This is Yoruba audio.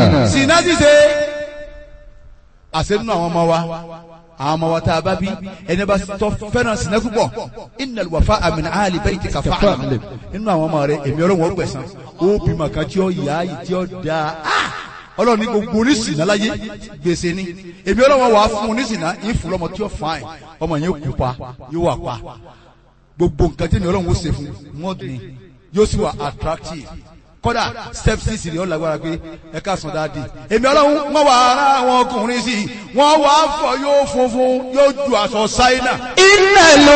sinna ṣíṣe àṣẹ nínú àwọn ọmọ wa àwọn ọmọ wa tá a bá bí ẹni bá tọ́ fẹ́ràn sinna púpọ̀ innal wafa'a min ahli baytika fa'lam nínú àwọn ọmọ rẹ èmi ọlọ́run ó gbẹ̀san ó bímọ kan tí ó yá yìí tí ó dáa Ah! ọlọ́run ní gbogbo oníṣìnà láyé gbèsè ni èmi ọlọ́run wà á fún oníṣìnà yín fún lọ́mọ tí ó fàáyìn ọmọ yẹn kú pa yóò wà pa gbogbo nǹkan tí èmi ọlọ́run ó ṣe fún mọ́ọ̀dù ni yóò sì wà attractive kódà step six rẹ̀ ó lágbára pé ẹ ká sàn dáadé èmi ọlọ́run wọ́n wà ara àwọn ọkùnrin sí i wọ́n wà á fọ yóò funfun yóò ju aṣọ ṣáínà إن